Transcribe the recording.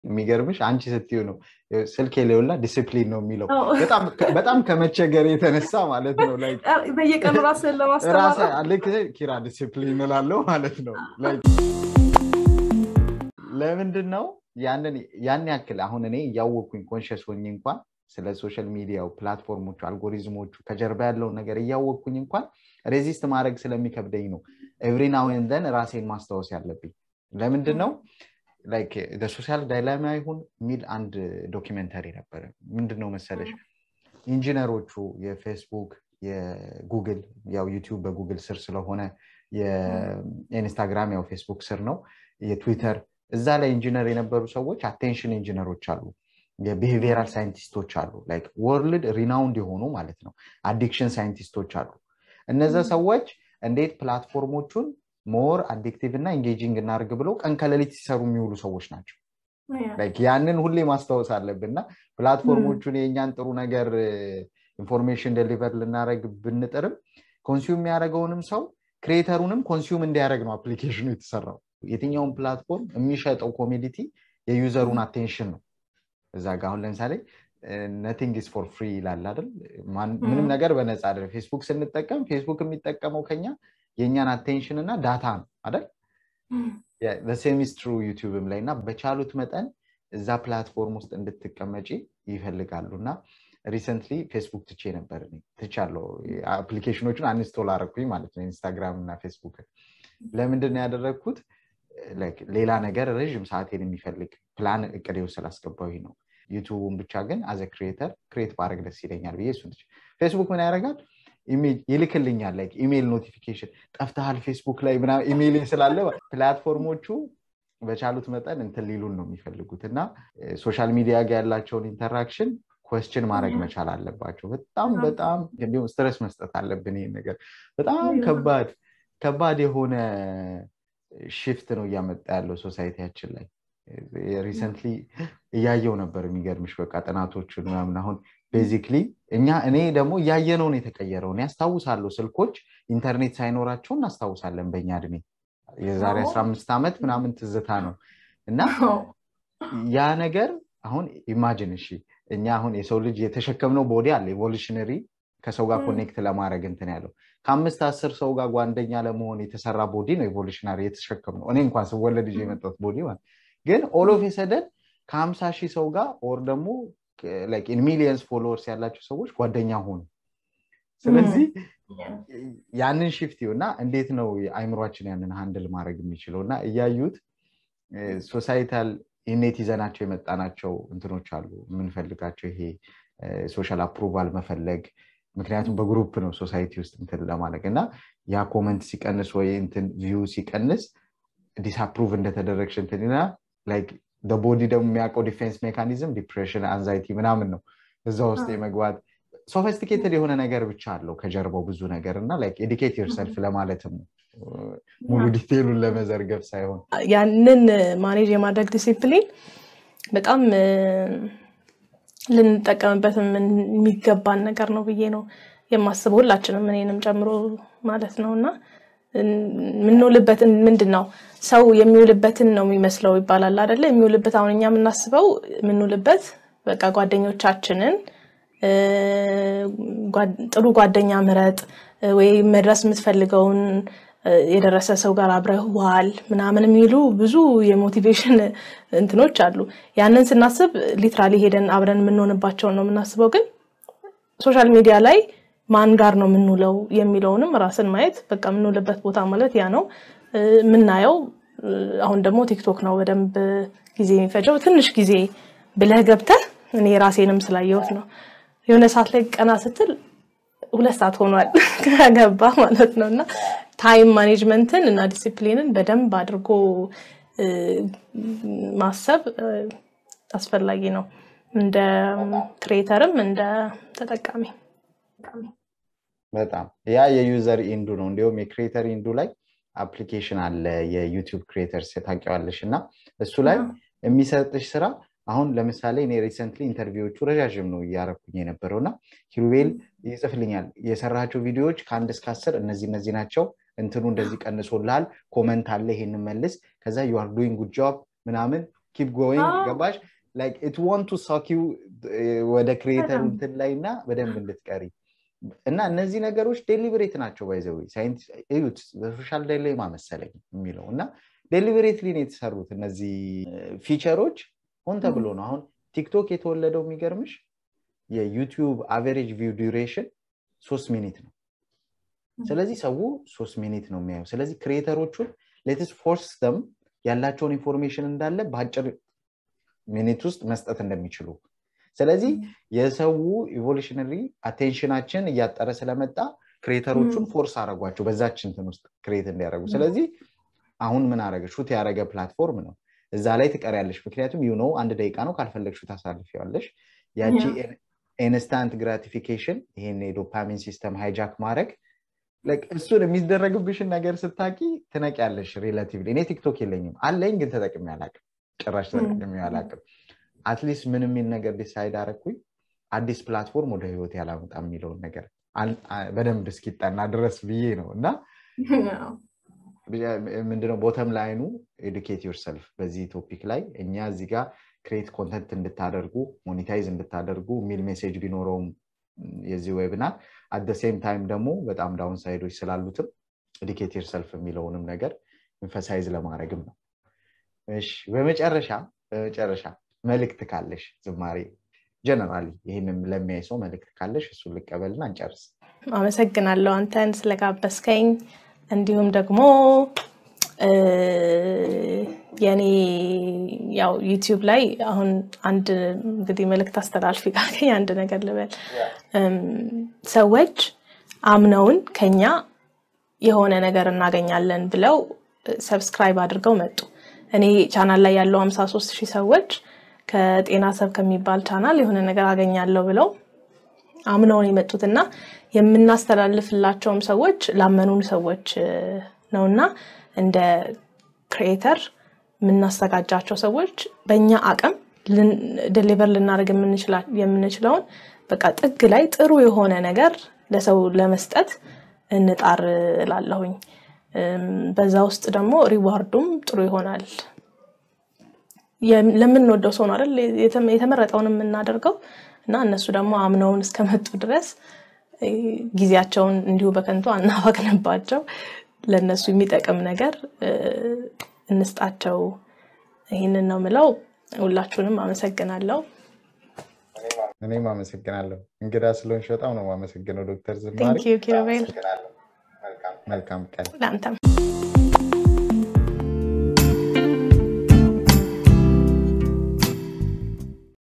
የሚገርምሽ አንቺ ስትዩ ነው ስልክ የሌውላ ዲስፕሊን ነው የሚለው በጣም ከመቸገር የተነሳ ማለት ነው በየቀኑ ራስን ለማስተማር ኪራ ዲስፕሊን እላለው ማለት ነው ለምንድን ነው ያን ያክል አሁን እኔ እያወቅኩኝ ኮንሽስ ሆኝ እንኳን ስለ ሶሻል ሚዲያው ፕላትፎርሞቹ አልጎሪዝሞቹ ከጀርባ ያለውን ነገር እያወቅኩኝ እንኳን ሬዚስት ማድረግ ስለሚከብደኝ ነው ኤቭሪ ናውን ዘን ራሴን ማስታወስ ያለብኝ ለምንድን ነው ሶሻል ዳይላማ ይሁን የሚል አንድ ዶኪመንተሪ ነበረ ምንድን ነው መሰለሽ ኢንጂነሮቹ የፌስቡክ የጉግል ያው ዩቲዩብ በጉግል ስር ስለሆነ የኢንስታግራም ያው ፌስቡክ ስር ነው የትዊተር እዛ ላይ ኢንጂነር የነበሩ ሰዎች አቴንሽን ኢንጂነሮች አሉ የቢሄቪራል ሳይንቲስቶች አሉ ላይክ ወርልድ ሪናውንድ የሆኑ ማለት ነው አዲክሽን ሳይንቲስቶች አሉ እነዚ ሰዎች እንዴት ፕላትፎርሞቹን ሞር አዲክቲቭ እና ኤንጌጂንግ እናርግ ብለው ቀን ከሌሊት ሲሰሩ የሚውሉ ሰዎች ናቸው ያንን ሁሌ ማስታወስ አለብን እና ፕላትፎርሞቹን የእኛን ጥሩ ነገር ኢንፎርሜሽን ደሊቨር ልናደረግ ብንጥርም ኮንሱም የሚያደረገውንም ሰው ክሬተሩንም ኮንሱም እንዲያደረግ ነው አፕሊኬሽኑ የተሰራው የትኛውን ፕላትፎርም የሚሸጠው ኮሚዲቲ የዩዘሩን አቴንሽን ነው እዛ ጋ አሁን ለምሳሌ ነቲንግ ኢስ ፎር ፍሪ ይላል አይደል ምንም ነገር በነፃ አይደል ፌስቡክ ስንጠቀም ፌስቡክ የሚጠቀመው ከኛ የእኛን አቴንሽን እና ዳታ ነው አይደል ሴሚስ ትሩ ዩቲዩብም ላይ እና በቻሉት መጠን እዛ ፕላትፎርም ውስጥ እንድትቀመጪ ይፈልጋሉ እና ሪሰንትሊ ፌስቡክ ትቼ ነበር ትቻለው አፕሊኬሽኖቹን አንስቶል አረኩኝ ማለት ነው ኢንስታግራም እና ፌስቡክ ለምንድን ነው ያደረግኩት ሌላ ነገር ረዥም ሰዓቴን የሚፈልግ ፕላን እቅዴ ውስጥ ስላስገባዊ ነው ዩቱቡን ብቻ ግን አዘ ክሬተር ክሬት ባረግ ደስ ይለኛል ብዬ እሱን ፌስቡክ ምን ያደርጋል ይልክልኛል ላይክ ኢሜይል ኖቲፊኬሽን ጠፍተሃል ፌስቡክ ላይ ኢሜይል ስላለ ፕላትፎርሞቹ በቻሉት መጠን እንትን ሊሉን ነው የሚፈልጉት እና ሶሻል ሚዲያ ጋር ያላቸውን ኢንተራክሽን ኮስችን ማድረግ መቻል አለባቸው በጣም በጣም እንዲሁም ስትረስ መስጠት አለብን ይህን ነገር በጣም ከባድ ከባድ የሆነ ሽፍት ነው እያመጣ ያለው ሶሳይቲያችን ላይ ሪሰንትሊ እያየው ነበር የሚገርምሽ በቃ ጥናቶችን ምናምን አሁን ቤዚክሊ እኛ እኔ ደግሞ እያየነው ነው የተቀየረው እኔ ያስታውሳለሁ ስልኮች ኢንተርኔት ሳይኖራቸው እናስታውሳለን በእኛ እድሜ የዛሬ አስራ አምስት ዓመት ምናምን ትዝታ ነው እና ያ ነገር አሁን ኢማጅን እሺ እኛ አሁን የሰው ልጅ የተሸከምነው ቦዲ አለ ኤቮሉሽነሪ ከሰው ጋር ኮኔክት ለማድረግ እንትን ያለው ከአምስት አስር ሰው ጋር ጓንደኛ ለመሆን የተሰራ ቦዲ ነው ኤቮሉሽናሪ የተሸከም ነው እኔ እንኳን ስወለድ ይዤ የመጣት ቦዲ ማለት ግን ኦሎፍ የሰደን ከሀምሳ ሺህ ሰው ጋር ኦር ደግሞ ሚሊየንስ ፎሎወርስ ያላቸው ሰዎች ጓደኛ ሆኑ ስለዚህ ያንን ሽፍት እና እንዴት ነው አይምሯችን ያንን ሃንድል ማድረግ የሚችለው እና እያዩት ሶሳይታል ኢኔት ይዘናቸው የመጣናቸው እንትኖች አሉ የምንፈልጋቸው ይሄ ሶሻል አፕሩቫል መፈለግ ምክንያቱም በግሩፕ ነው ሶሳይቲ ውስጥ እንትን ለማድረግ እና ያ ኮመንት ሲቀንስ ወይ እንትን ቪው ሲቀንስ ዲስአፕሩቭ እንደተደረግሽ እንትን ቦዲ ደግሞ የሚያውቀው ዲፌንስ ሜካኒዝም ዲፕሬሽን አንዛይቲ ምናምን ነው እዛ ውስጥ የመግባት ሶፊስቲኬትድ የሆነ ነገር ብቻ አለው ከጀርባው ብዙ ነገር እና ኤዲኬት ዮርሰልፍ ለማለትም ነው ሙሉ ዲቴሉን ለመዘርገፍ ሳይሆን ያንን ማኔጅ የማድረግ ዲሲፕሊን በጣም ልንጠቀምበት የሚገባን ነገር ነው ብዬ ነው የማስበው ሁላችንም እኔንም ጨምሮ ማለት ነው እና የምንውልበትን ምንድን ነው ሰው የሚውልበትን ነው የሚመስለው ይባላል አደለ የሚውልበት አሁን እኛ የምናስበው የምንውልበት በቃ ጓደኞቻችንን ጥሩ ጓደኛ ምረጥ ወይ መድረስ የምትፈልገውን የደረሰ ሰው ጋር አብረህ ዋል ምናምን የሚሉ ብዙ የሞቲቬሽን እንትኖች አሉ ያንን ስናስብ ሊትራሊ ሄደን አብረን የምንሆንባቸውን ነው የምናስበው ግን ሶሻል ሚዲያ ላይ ማን ጋር ነው የምንውለው የሚለውንም ራስን ማየት በቃ የምንውልበት ቦታ ማለት ያ ነው የምናየው አሁን ደግሞ ቲክቶክ ነው በደንብ ጊዜ የሚፈጀው ትንሽ ጊዜ ብለህ ገብተህ እኔ ራሴንም ስላየሁት ነው የሆነ ሰዓት ላይ ቀና ስትል ሁለት ሰዓት ሆኗል ከገባ ማለት ነው እና ታይም ማኔጅመንትን እና ዲሲፕሊንን በደንብ አድርጎ ማሰብ አስፈላጊ ነው እንደ ክሬተርም እንደ ተጠቃሚ በጣም ያ የዩዘር ኢንዱ ነው እንዲሁም የክሬተር ኢንዱ ላይ አፕሊኬሽን አለ የዩቲዩብ ክሬተርስ ታውቂዋለሽ እና እሱ ላይ የሚሰጥሽ ስራ አሁን ለምሳሌ እኔ ሪሰንትሊ ኢንተርቪዎቹ ረዣዥም ነው እያረኩኝ የነበረው እና ኪሩቤል ይጽፍልኛል የሰራቸው ቪዲዮዎች ከአንድ እስከ አስር እነዚህ እነዚህ ናቸው እንትኑ እንደዚህ ቀንሶልሃል ኮመንት አለ ይሄን መልስ ከዛ ዩአር ዱይንግ ጉድ ጆብ ምናምን ኪፕ ጎይንግ አዎ። ገባሽ ላይክ ኢት ዋንት ቱ ሳኪው ወደ ክሪኤተሩ በጣም። እንትን ላይ እና በደንብ እንድትቀሪ እና እነዚህ ነገሮች ዴሊብሬት ናቸው ባይዘዊ እዩት በሶሻል ዳይሌማ መሰለኝ የሚለው እና ዴሊብሬትሊ ነው የተሰሩት እነዚህ ፊቸሮች ሆን ተብሎ ነው አሁን ቲክቶክ የተወለደው የሚገርምሽ የዩቲዩብ አቨሬጅ ቪው ዱሬሽን ሶስት ሚኒት ነው ስለዚህ ሰው ሶስት ሚኒት ነው የሚያየው ስለዚህ ክሪኤተሮቹን ሌትስ ፎርስ ደም ያላቸውን ኢንፎርሜሽን እንዳለ በአጭር ሚኒት ውስጥ መስጠት እንደሚችሉ ስለዚህ የሰው ኢቮሉሽነሪ አቴንሽናችን እያጠረ ስለመጣ ክሬተሮቹን ፎርስ አረጓቸው በዛች እንትን ውስጥ ክሬት እንዲያደርጉ ስለዚህ አሁን ምን አረገ ሹት ያደረገ ፕላትፎርም ነው እዛ ላይ ትቀሪያለሽ ምክንያቱም ዩ ነው አንድ ደቂቃ ነው ካልፈለግሹ ታሳልፊዋለሽ ያቺ ኢንስታንት ግራቲፊኬሽን ይሄን የዶፓሚን ሲስተም ሃይጃክ ማድረግ እሱን የሚደረግብሽን ነገር ስታቂ ትነቂያለሽ ሪላቲቭሊ እኔ ቲክቶክ የለኝም አለኝ ግን ተጠቅሚ አላቅም ጭራሽ ተጠቅሚ አላቅም አትሊስት ምን የሚል ነገር ዲሳይድ አረኩኝ አዲስ ፕላትፎርም ወደ ህይወት ያላመጣ የሚለውን ነገር በደንብ እስኪጠና ድረስ ብዬ ነው እና ምንድነው ቦተም ላይኑ ኤዱኬት ዮርሰልፍ በዚህ ቶፒክ ላይ እኛ እዚህ ጋር ክሬት ኮንተንት እንድታደርጉ ሞኒታይዝ እንድታደርጉ የሚል ሜሴጅ ቢኖረውም የዚህ ዌብናር አደ ሴም ታይም ደግሞ በጣም ዳውን ሳይዶች ስላሉትም ኤዱኬት ዮርሰልፍ የሚለውንም ነገር ኢንፈሳይዝ ለማድረግም ነው እሺ በመጨረሻ በመጨረሻ መልእክት ካለሽ ዝማሬ ጀነራሊ ይህንም ለሚያይ ሰው መልእክት ካለሽ እሱን ልቀበልና እንጨርስ አመሰግናለሁ አንተን ስለጋበዝከኝ እንዲሁም ደግሞ የኔ ያው ዩቲዩብ ላይ አሁን አንድ እንግዲህ መልእክት አስተላልፊ ካገኝ አንድ ነገር ልበል ሰዎች አምነውን ከኛ የሆነ ነገር እናገኛለን ብለው ሰብስክራይብ አድርገው መጡ እኔ ቻናል ላይ ያለው 53 ሺህ ሰዎች ከጤና ሰብ ከሚባል ቻናል የሆነ ነገር አገኛለሁ ብለው አምነውን የመጡት እና የምናስተላልፍላቸውም ሰዎች ላመኑን ሰዎች ነውና እንደ ክሪኤተር የምናዘጋጃቸው ሰዎች በእኛ አቅም ደሊቨር ልናደርግ የምንችለውን በቃ ጥግ ላይ ጥሩ የሆነ ነገር ለሰው ለመስጠት እንጣር ላለሁኝ በዛ ውስጥ ደግሞ ሪዋርዱም ጥሩ ይሆናል ለምንወደው ሰው ነው አይደል የተመረጠውን የምናደርገው እና እነሱ ደግሞ አምነውን እስከመጡ ድረስ ጊዜያቸውን እንዲሁ በከንቱ አናባክንባቸው ለእነሱ የሚጠቅም ነገር እንስጣቸው ይህንን ነው ምለው ሁላችሁንም አመሰግናለሁ እኔም አመሰግናለሁ እንግዳ ስለሆንሽ በጣም ነው የማመሰግነው ዶክተር ዝማሬ ኪሩቤል መልካም ቀን ለአንተም